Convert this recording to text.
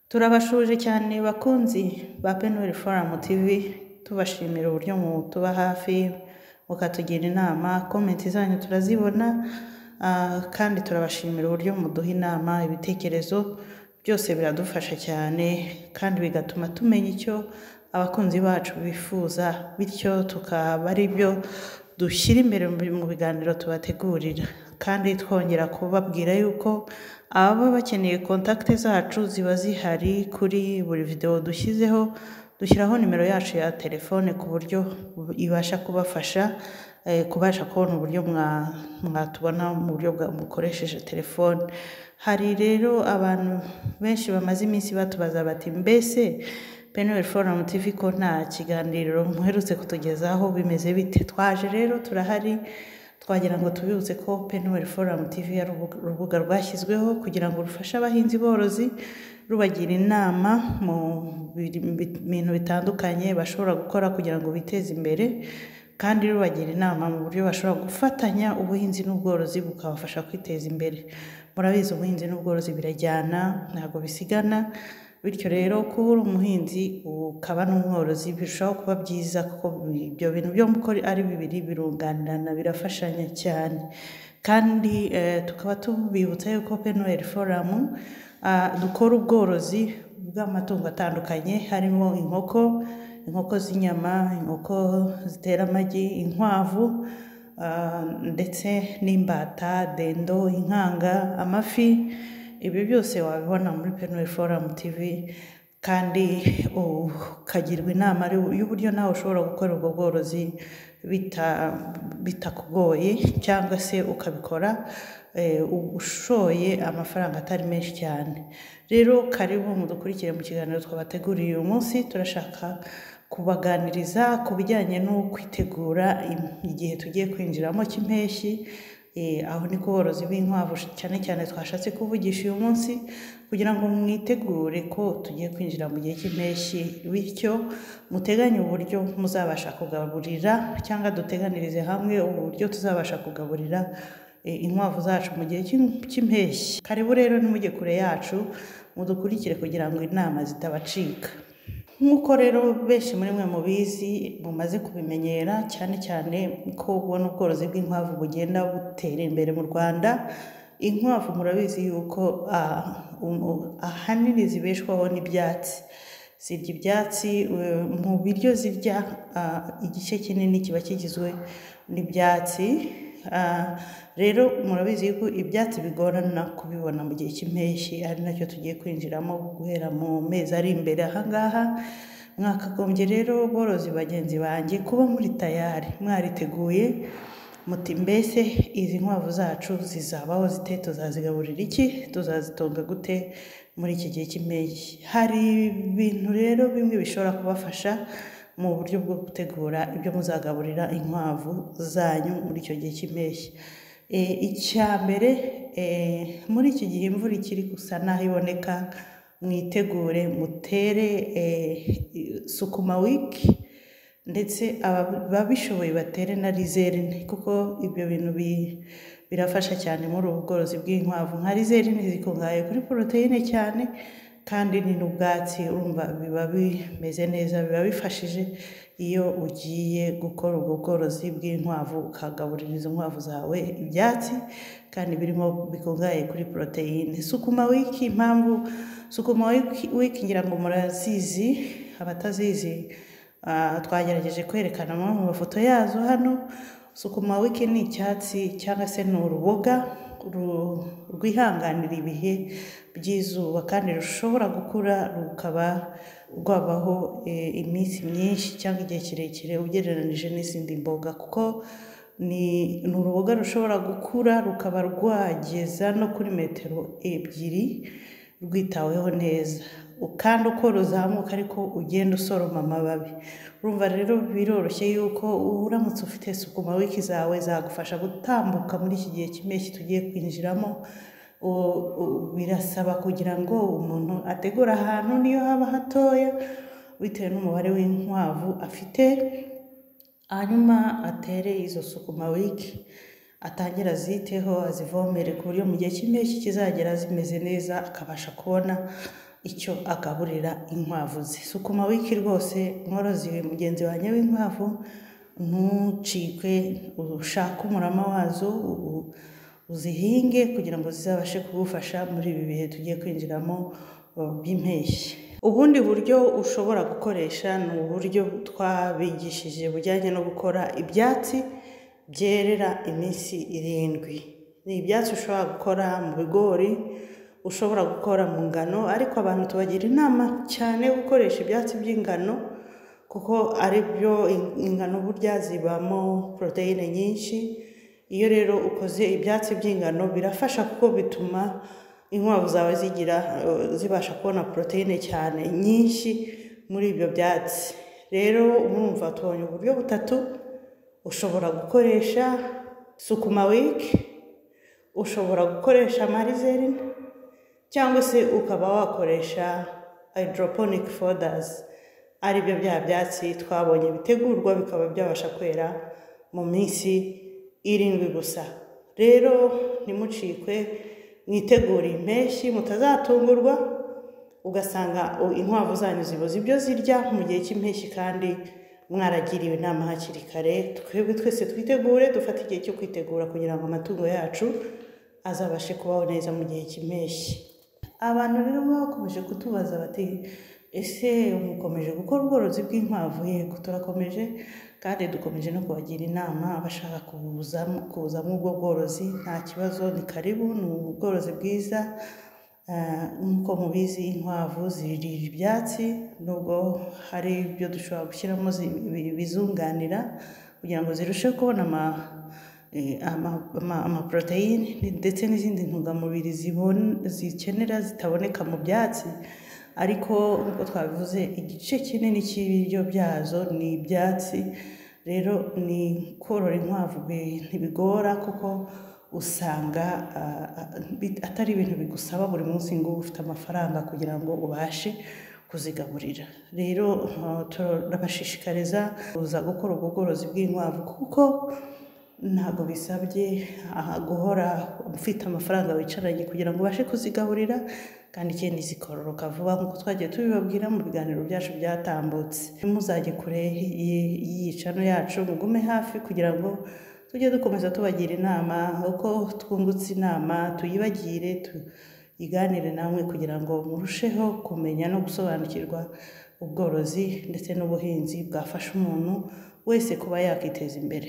Turabashuje cyane bakunzi ba Penwell Forum TV, tubashimira uburyo mutuba hafi, mukatugira inama, komenti zanyu turazibona, ah, kandi turabashimira uburyo muduha inama, ibitekerezo, byose biradufasha cyane, kandi bigatuma tumenya icyo abakunzi bacu bifuza, bityo tukaba ari byo dushyira imbere mu mu biganiro tubategurira. Kandi twongera kubabwira yuko ababa bakeneye kontakite zacu ziba zihari kuri buri videwo dushyizeho, dushyiraho nimero yacu ya telefone ku buryo ibasha kubafasha eh, kubasha kubona uburyo mwa- mwatubona mu buryo bwa- mukoresheje telefone. Hari rero abantu benshi bamaze iminsi batubaza bati mbese Penwell Forum TV ko nta kiganiro muherutse kutugezaho bimeze bite? Twaje rero turahari, twagira ngo tubibutse ko Penwell Forum TV ari urubu- urubuga rwashyizweho kugira ngo rufashe abahinzi borozi, rubagira inama mu biri- bi- bintu bitandukanye bashobora gukora kugira ngo biteze imbere, kandi rubagira inama mu buryo bashobora gufatanya ubuhinzi n'ubworozi bukabafasha kwiteza imbere. Murabizi ubuhinzi n'ubworozi birajyana, ntabwo bisigana, bityo rero kuba uri umuhinzi ukaba n'umworozi birushaho kuba byiza kuko ibyo bintu byombi uko ari bibiri birunganirana birafashanya cyane kandi eh, tukaba tubibutsa yuko Penwell Forum ah, dukora ubworozi bw'amatungo atandukanye harimo inkoko, inkoko z'inyama, inkoko zitera amagi, inkwavu ah, ndetse n'imbata, dendo, inkanga, amafi ibi byose wabibona muri Penwell Forum TV kandi ukagirwa inama y'u- y'uburyo nawe ushobora gukora ubwo bworozi bita- bitakugoye cyangwa se ukabikora eh, ushoye amafaranga atari menshi cyane rero karibu mudukurikire mu kiganiro twabateguriye uyu munsi turashaka kubaganiriza ku bijyanye no kwitegura im- igihe tugiye kwinjiramo cy'impeshyi Eh, aho ni ku borozi b'inkwavu cyane cyane twashatse kuvugisha uyu munsi kugira ngo mwitegure ko tugiye kwinjira mu gihe cy'impeshyi bityo muteganye uburyo muzabasha kugaburira cyangwa duteganirize hamwe uburyo tuzabasha kugaburira eh, inkwavu zacu mu gihe cy'im- cy'impeshyi karibu rero nimujye kure yacu mudukurikire kugira ngo inama zitabacika nk'uko rero benshi muri mwe mubizi mumaze kubimenyera cyane cyane ko ubona ubworozi bw'inkwavu bugenda butera imbere mu rwanda inkwavu murabizi yuko ah, um- ahanini zibeshwaho n'ibyatsi zirya ibyatsi eh, mu biryo zirya ah, igice kinini kiba kigizwe n'ibyatsi Ah, rero murabizi yuko ibyatsi bigorana kubibona mu gihe cy'impeshyi ari nacyo tugiye kwinjiramo guhera mu mezi ari imbere ahangaha mwakagombye rero borozi bagenzi banjye kuba muri tayari mwariteguye muti mbese izi nkwavu zacu zizabaho zite tuzazigaburira iki tuzazitunga gute muri iki gihe cy'impeshyi hari ibintu rero bimwe bishobora kubafasha mu buryo bwo gutegura ibyo muzagaburira inkwavu zanyu muri icyo gihe cy'impeshyi E, icya mbere e, muri iki gihe imvura ikiri gusa n'aho iboneka mwitegure mutere e, sukuma wiki ndetse aba- ababishoboye batere na rizerine kuko ibyo bintu bi- birafasha cyane muri ubu bworozi bw'inkwavu nka rizerine zikungahaye kuri poroteyine cyane kandi ni n'ubwatsi urumva biba bimeze neza biba bifashije iyo ugiye gukora ubwo bworozi bw'inkwavu ukagaburira izo nkwavu zawe ibyatsi kandi birimo bikungahaye kuri poroteyine sukuma wiki impamvu sukuma wiki wiki ngira ngo murazizi abatazizi Ah, twagerageje kwerekana amwe mu mafoto yazo hano sukuma wiki ni icyatsi cyangwa se ni uruboga ru- rwihanganira ibihe by'izuba kandi rushobora gukura rukaba rwabaho eh, iminsi myinshi cyangwa igihe kirekire ugereranije n'izindi mboga kuko ni ni uruboga rushobora gukura rukaba rwageza no kuri metero ebyiri rwitaweho neza kandi uko ruzamuka ariko ugenda usoroma amababi urumva rero biroroshye yuko uramutse ufite sukuma wiki zawe zagufasha gutambuka muri iki gihe cy'impeshyi tugiye kwinjiramo U- u- birasaba kugira ngo umuntu ategure ahantu niyo haba hatoya bitewe n'umubare w'inkwavu afite hanyuma atere izo sukuma wiki atangira aziteho azivomere ku buryo mu gihe cy'impeshyi kizagera zimeze neza akabasha kubona icyo agaburira inkwavu ze sukuma wiki rwose mworozi mugenzi wanjye w'inkwavu ntucikwe ushake umurama wazo ubu- uzihinge kugira ngo zizabashe kugufasha muri ibi bihe tugiye kwinjiramo uh, by'impeshyi ubundi buryo ushobora gukoresha ni uburyo twabigishije bujyanye no gukora ibyatsi byerera iminsi irindwi ni ibyatsi ushobora gukora mu bigori ushobora gukora mu ngano ariko abantu tubagira inama cyane yo gukoresha ibyatsi by'ingano kuko ari byo in- ingano burya zibamo poroteyine nyinshi iyo rero ukoze ibyatsi by'ingano birafasha kuko bituma inkwavu zawe zigira eh, zibasha kubona poroteyine cyane nyinshi muri ibyo byatsi rero urumva tubonye uburyo butatu ushobora gukoresha sukuma wiki ushobora gukoresha marizerine cyangwa se ukaba wakoresha hydroponic fodders ari byo bya byatsi twabonye bitegurwa bikaba byabasha kwera mu minsi irindwi gusa rero ntimucikwe mwitegure impeshyi mutazatungurwa ugasanga u- inkwavu zanyu zibuze ibyo zirya mu gihe cy'impeshyi kandi mwaragiriwe inama hakiri kare twebwe twese twitegure dufate igihe cyo kwitegura kugira ngo amatungo yacu azabashe kubaho neza mu gihe cy'impeshyi abantu rero baba bakomeje kutubaza bati ese mukomeje gukora ubworozi bw'inkwavu yego turakomeje kandi dukomeje no kubagira inama abashaka kubuzamo kubuzamo ubwo bworozi nta kibazo ni karibu ni ubworozi bwiza Ah, nk'uko mubizi inkwavu zirira ibyatsi nubwo hari ibyo dushobora gushyiramo zi- ibi- ibizunganira kugira ngo zirusheho kubona ama- eh, ama- ama- amaporoteyine ni- ndetse n'izindi ntungamubiri zibon- zikenera zitaboneka mu byatsi ariko nk'uko twabivuze igice kinini cy'ibiryo byazo ni ibyatsi rero ni korora inkwavu bi- ntibigora kuko usanga ah, ah, bit- atari ibintu bigusaba buri munsi ngo ube ufite amafaranga kugira ngo ubashe kuzigaburira rero ah, turabashishikariza kuza gukora ubwo bworozi bw'inkwavu kuko ntabwo bisabye ah, guhora ufite amafaranga wicaranye kugira ngo ubashe kuzigaburira kandi ikindi zikororoka vuba nk'uko twagiye tubibabwira mu biganiro byacu byatambutse muzajye kure y- y'iyicano yacu mugume hafi kugira ngo tujye dukomeza tubagira inama uko twungutse inama tuyibagire tuyiganire namwe kugira ngo murusheho kumenya no gusobanukirwa ubworozi ndetse n'ubuhinzi bwafasha umuntu wese kuba yakiteza imbere